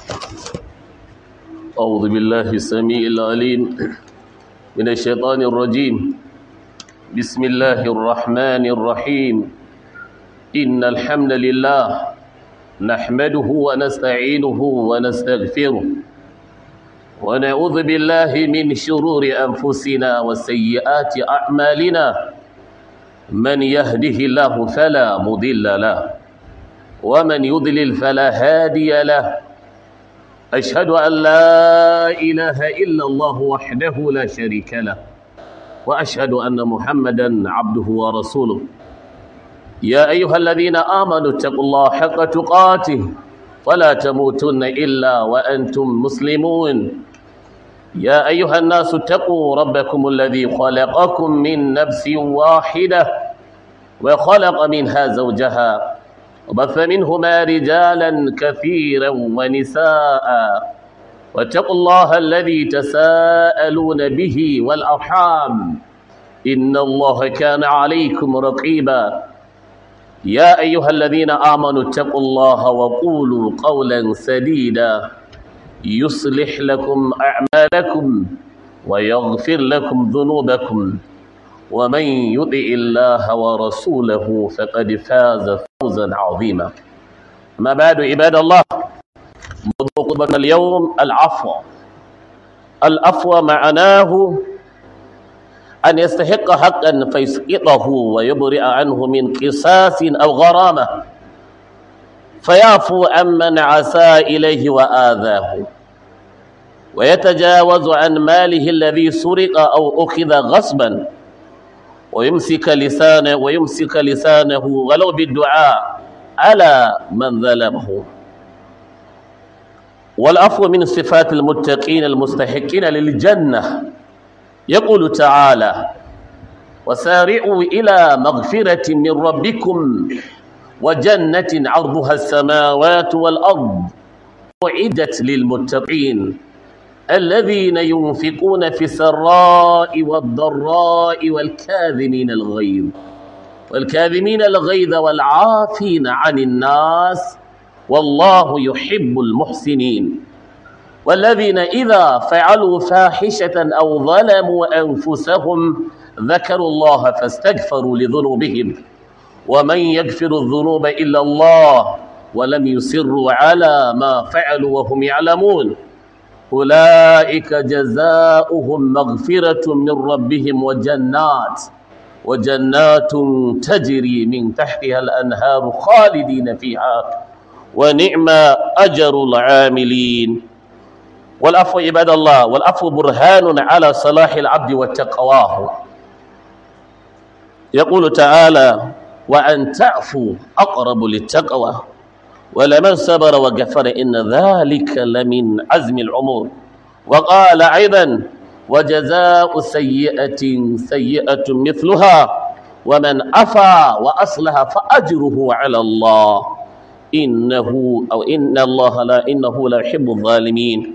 أعوذ بالله السميع العليم من الشيطان الرجيم بسم الله الرحمن الرحيم إن الحمد لله نحمده ونستعينه ونستغفره ونعوذ بالله من شرور أنفسنا وسيئات أعمالنا من يهده الله فلا مضل له ومن يضلل فلا هادي له أشهد أن لا إله إلا الله وحده لا شريك له وأشهد أن محمدا عبده ورسوله يا أيها الذين آمنوا اتقوا الله حق تقاته ولا تموتن إلا وأنتم مسلمون يا أيها الناس اتقوا ربكم الذي خلقكم من نفس واحدة وخلق منها زوجها وبث منهما رجالا كثيرا ونساء واتقوا الله الذي تساءلون به والأرحام إن الله كان عليكم رقيبا يا أيها الذين آمنوا اتقوا الله وقولوا قولا سديدا يصلح لكم أعمالكم ويغفر لكم ذنوبكم ومن يطع الله ورسوله فقد فاز فوزا عظيما ما بعد عباد الله موضوع خطبتنا اليوم العفو العفو معناه أن يستحق حقا فيسقطه ويبرئ عنه من قصاص أو غرامة فيعفو عمن عسى إليه وآذاه ويتجاوز عن ماله الذي سرق أو أخذ غصبا ويمسك لسانه ويمسك لسانه ولو بالدعاء على من ظلمه والعفو من صفات المتقين المستحقين للجنة يقول تعالى وسارعوا إلى مغفرة من ربكم وجنة عرضها السماوات والأرض أعدت للمتقين الذين ينفقون في السراء والضراء والكاذمين الغيظ والكاذمين الغيظ والعافين عن الناس والله يحب المحسنين والذين إذا فعلوا فاحشة أو ظلموا أنفسهم ذكروا الله فاستغفروا لذنوبهم ومن يغفر الذنوب إلا الله ولم يسروا على ما فعلوا وهم يعلمون أولئك جزاؤهم مغفرة من ربهم وجنات وجنات تجري من تحتها الأنهار خالدين فيها ونعم أجر العاملين والعفو عباد الله والعفو برهان على صلاح العبد وتقواه يقول تعالى وأن تعفوا أقرب للتقوى ولمن صبر وغفر إن ذلك لمن عزم العمور وقال أيضا وجزاء سيئة سيئة مثلها ومن أفى وأصلح فأجره على الله إنه أو إن الله لا إنه لا يحب الظالمين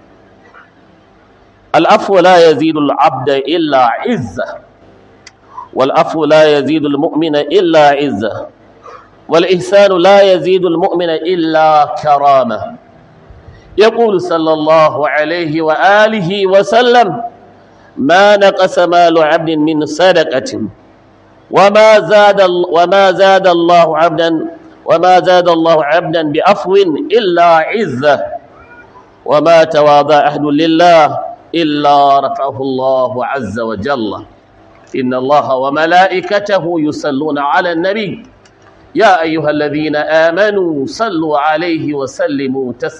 العفو لا يزيد العبد إلا عزة والعفو لا يزيد المؤمن إلا عزة والإحسان لا يزيد المؤمن إلا كرامة يقول صلى الله عليه وآله وسلم ما نقص مال عبد من صدقة وما زاد وما زاد الله عبدا وما زاد الله عبدا بعفو إلا عزة وما تواضع أحد لله إلا رفعه الله عز وجل إن الله وملائكته يصلون على النبي يا أيها الذين آمنوا صلوا عليه وسلموا تسليما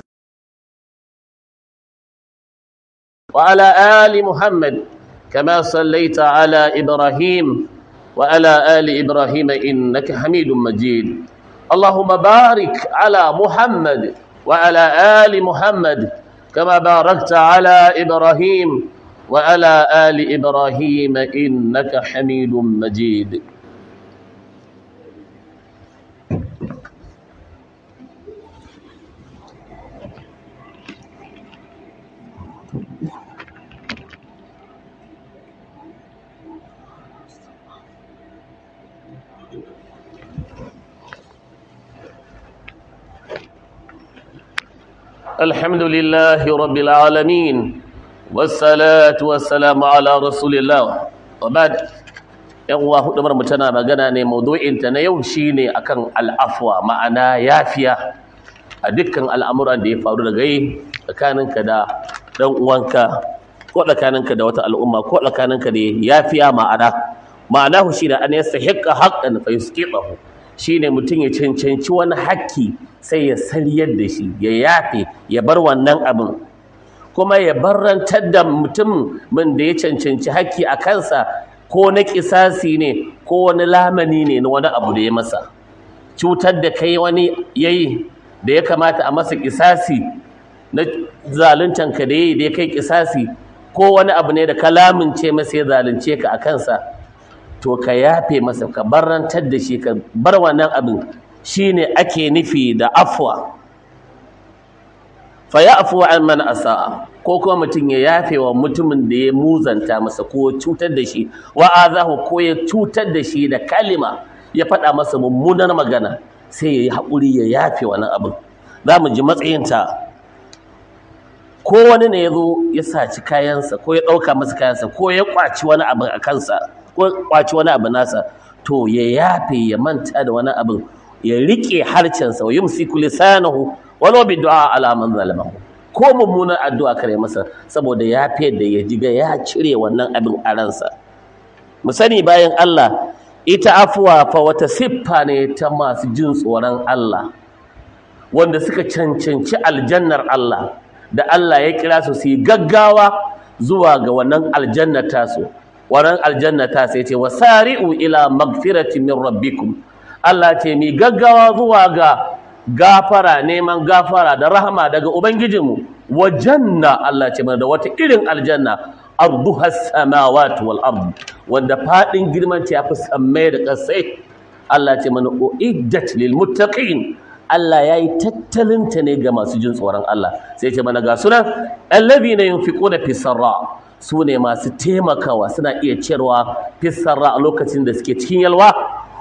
وعلى آل محمد كما صليت على إبراهيم وعلى آل إبراهيم إنك حميد مجيد اللهم بارك على محمد وعلى آل محمد كما باركت على إبراهيم وعلى آل إبراهيم إنك حميد مجيد الحمد لله رب العالمين والصلاة والسلام على رسول الله وبعد yan uwa hudu mu tana magana ne maudu'inta na yau shine akan al'afwa ma'ana yafiya a dukkan al'amuran da ya faru daga yi tsakaninka da dan uwanka ko tsakaninka da wata al'umma ko tsakaninka da yafiya ma'ana ma'ana shi da an yastahiqqa haqqan fa yusqitahu shine mutum ya cancanci wani haƙƙi sai ya sariyar da shi ya yafe ya bar wannan abin kuma ya barrantar da mutum min da ya cancanci haƙƙi a kansa ko na ƙisasi ne ko wani lamani ne na wani abu da ya masa cutar da kai wani yayi da ya kamata a masa ƙisasi na zaluntanka da yayi da ya kai ƙisasi ko wani abu ne da ka lamince masa ya zalunce ka a kansa to ka yafe masa ka barrantar da shi ka bar wannan abin shine ake nufi da afwa fa ya'fu an man asaa ko kuma mutum ya yafe wa mutumin da ya muzanta masa ko cutar da shi wa azahu ko ya cutar da shi da kalima ya faɗa masa mummunar magana sai ya yi haƙuri ya yafe wannan abin za mu ji matsayinta ko wani ne ya zo ya saci kayansa ko ya ɗauka masa kayansa ko ya ƙwaci wani abu a kansa ko ƙwaci wani abu nasa to ya yafe ya manta da wani abin ya riƙe harcensa wa yumsiku lisanahu walau bi du'a ala man zalamahu ko mummunar addu'a kare masa saboda ya da ya jiga ya cire wannan abin a ransa mu sani bayan Allah ita afuwa fa wata siffa ne ta masu jin tsoron Allah wanda suka cancanci aljannar Allah da Allah ya kira su su yi gaggawa zuwa ga wannan aljanna tasu wannan aljanna ta sai ce wasari'u ila magfirati min rabbikum Allah ce mi gaggawa zuwa ga gafara neman gafara da rahama daga ubangijinmu wa janna Allah ce mana da wata irin aljanna arduha samawati wal ard wanda fadin girman ta yafi sammai da kasai Allah ce mana uiddat lil muttaqin Allah yayi tattalin ta ne ga masu jin tsoron Allah sai ce mana ga sunan alladhina yunfiquna fi sarra su ne masu taimakawa suna iya cewa fi sarra a lokacin da suke cikin yalwa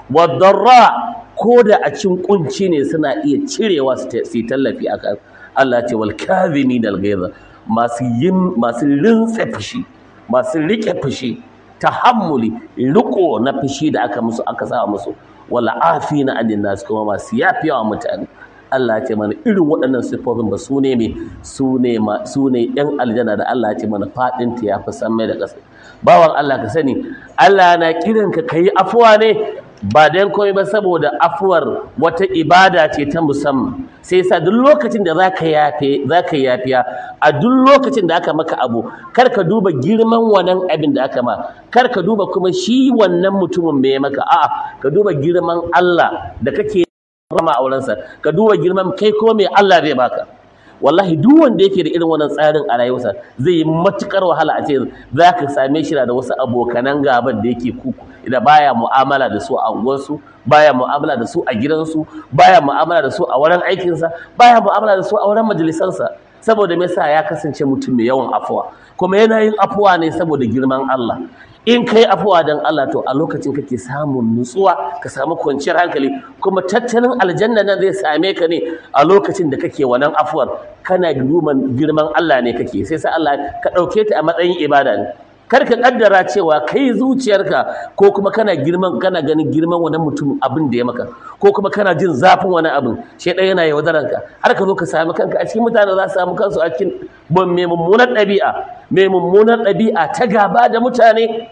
wadarra ko da a cin kunci ne suna iya cirewa su tallafi a kan Allah ce wal kadhimi dal ghaiza masu yin masu rintsa fushi masu rike fushi tahammuli riko na fushi da aka musu aka sa musu wal afina adin nas kuma masu yafiya wa mutane Allah ce mana irin waɗannan siffofin ba su ne me su ne ma su ne ɗan aljanna da Allah ce mana faɗin ta yafi san mai da ƙasa bawan Allah ka sani Allah na kiranka kayi afuwa ne ba dan komai ba saboda afuwar wata ibada ce ta musamman sai sa duk lokacin da zaka yafe zaka yafiya a duk lokacin da aka maka abu kar ka duba girman wannan abin da aka ma kar ka duba kuma shi wannan mutumin me maka a'a ka duba girman Allah da kake rama aurensa ka duba girman kai ko me Allah zai baka wallahi duk wanda yake da irin wannan tsarin a rayuwarsa zai yi matukar wahala a ce za ka same shi da wasu abokanan gaban da yake kuku da baya mu'amala da su a unguwarsu baya mu'amala da su a gidansu baya mu'amala da su a wurin aikinsa baya mu'amala da su a wurin majalisansa saboda me yasa ya kasance mutum mai yawan afuwa kuma yana yin afuwa ne saboda girman Allah in kai afuwa dan Allah to a lokacin kake samun nutsuwa ka samu kwanciyar hankali kuma tattalin aljanna nan zai same ka ne a lokacin da kake wannan afuwar kana girman Allah ne kake sai sai Allah ka dauke ta a matsayin ibada ne kar ka kaddara cewa kai zuciyarka ko kuma kana girman kana ganin girman wani mutum abin da ya maka ko kuma kana jin zafin wani abin shedan yana yaudaranka har ka zo ka sami kanka a cikin mutane za su samu kansu a cikin mai mummunar ɗabi'a mai mummunar ɗabi'a ta gaba da mutane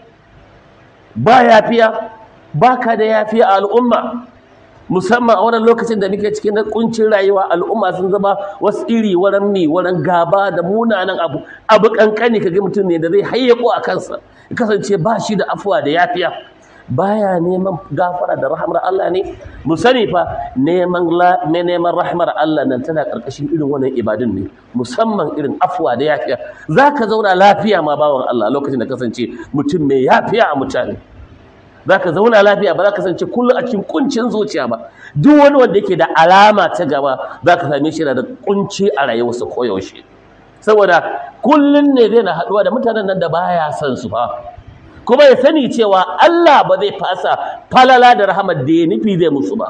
ba yafiya ba ka da yafiya a al'umma musamman a wannan lokacin da muke cikin kuncin rayuwa al'umma sun zama wasu iri wurin mi wurin gaba da munanan abu abu kankani kaga mutum ne da zai hayyako a kansa ya kasance ba shi da afuwa da yafiya baya neman gafara da rahmar Allah ne mu sani fa neman neman rahmar Allah nan tana karkashin irin wannan ibadun ne musamman irin afuwa da yafiya zaka zauna lafiya ma bawan Allah lokacin da kasance mutum mai yafiya a mutane zaka zauna lafiya ba za ka kasance kullum a cikin kuncin zuciya ba duk wani wanda yake da alama ta gaba zaka same shi da kunci a rayuwarsa koyaushe saboda kullun ne zai na haɗuwa da mutanen nan da baya son su fa kuma ya sani cewa Allah ba zai fasa falala da rahamar da ya nufi zai musu ba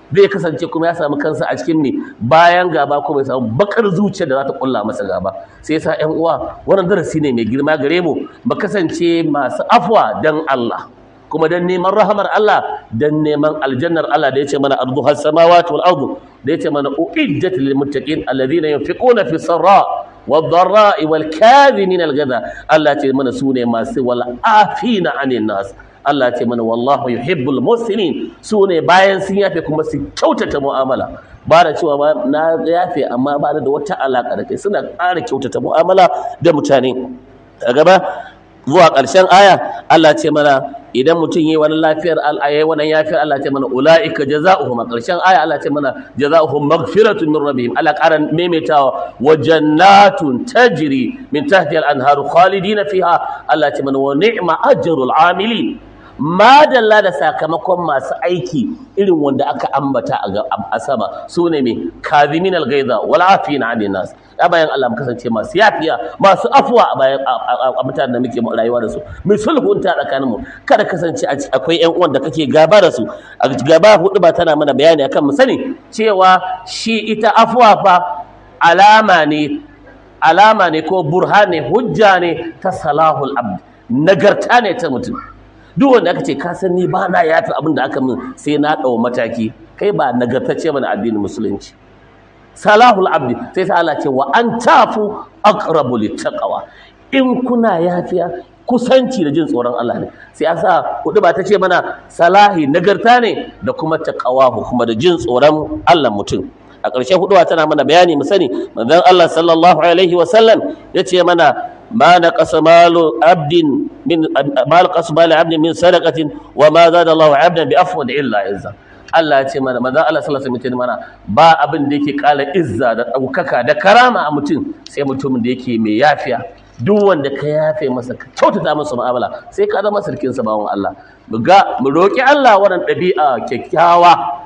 zai kasance kuma ya samu kansa a cikin ne bayan gaba kuma ya samu bakar zuciya da za ta kulla masa gaba sai yasa ƴan uwa wannan darasi ne mai girma gare mu mu kasance masu afwa dan Allah kuma dan neman rahamar Allah dan neman aljannar Allah da yace mana arduha samawati wal ardu da yace mana uiddat lil muttaqin alladhina yunfiquna fi sarra والضراء والكاذمين الغذا الله ce mana sune masu wal afina anin nas Allah ce mana wallahu yuhibbul muslimin sune bayan sun yafe kuma su kyautata mu'amala ba da cewa ba na yafe amma ba da wata alaka da kai suna ƙara kyautata mu'amala da mutane a gaba zuwa ƙarshen aya Allah ce mana idan mutum yi wani lafiyar al'ayyai wannan yafiyar Allah ce mana ula'ika jaza'uhum a ƙarshen aya Allah ce mana jaza'uhum maghfiratun min rabbihim Allah ƙara maimaitawa wa jannatun tajri min tahtiha al-anharu khalidina fiha Allah ce mana wa ni'ma ajrul amilin madalla da sakamakon masu aiki irin wanda aka ambata a sama su ne mai kazimin algaiza wal afina anin nas da bayan Allah mu kasance masu yafiya masu afuwa a bayan a mutanen da muke rayuwa da su mai sulhunta tsakaninmu kada kasance akwai ƴan uwan da kake gaba da su a gaba hudu ba tana mana bayani akan mu sani cewa shi ita afuwa fa alama ne alama ne ko burhane hujja ne ta salahul abd nagarta ne ta mutum duk wanda aka ce ka san ni ba na yafi abin da aka min sai na ɗau mataki kai ba nagartacce mana addinin musulunci salahul abdi sai sa Allah ce wa an tafu aqrabu littaqwa in kuna yafiya kusanci da jin tsoron Allah ne sai ya sa hudu ba ta ce mana salahi nagarta ne da kuma taqwa kuma da jin tsoron Allah mutum a ƙarshe huduwa tana mana bayani mu sani manzon Allah sallallahu alaihi wa sallam yace mana ما نقص مال عبد من ما نقص مال عبد من صدقة وما زاد الله عبدا بعفو إلا عزا Allah ya ce mana manzon Allah sallallahu alaihi wasallam mana ba abin da yake kala izza da daukaka da karama a mutum sai mutumin da yake mai yafiya duk wanda ka yafe masa ka kyautata masa mu'amala sai ka zama sarkin sa bawon Allah mu ga mu roki Allah wannan ɗabi'a kyakkyawa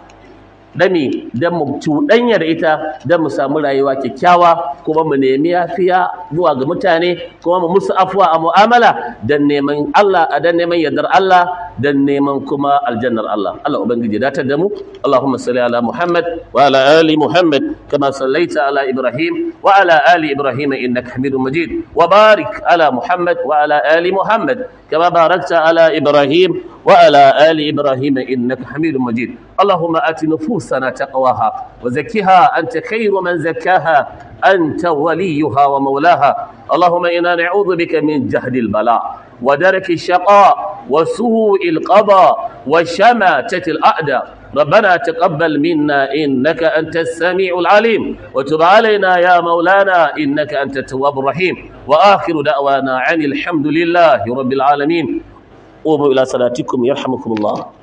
dami don mu cuɗanya da ita don mu samu rayuwa kyakkyawa kuma mu nemi yafiya zuwa ga mutane kuma mu musu afuwa a mu'amala don neman Allah a don neman yardar Allah don neman kuma aljannar Allah Allah ubangiji datar da mu Allahumma salli ala Muhammad wa ala ali Muhammad kama sallaita ala Ibrahim wa ala ali Ibrahim innaka Hamidum Majid wa barik ala Muhammad wa ala ali Muhammad kama barakta ala Ibrahim wa ala ali Ibrahim innaka Hamidum Majid اللهم آت نفوسنا تقواها وزكها أنت خير من زكاها أنت وليها ومولاها اللهم إنا نعوذ بك من جهد البلاء ودرك الشقاء وسوء القضاء وشماتة الأعداء ربنا تقبل منا إنك أنت السميع العليم وتب علينا يا مولانا إنك أنت التواب الرحيم وآخر دعوانا عن الحمد لله رب العالمين قوموا إلى صلاتكم يرحمكم الله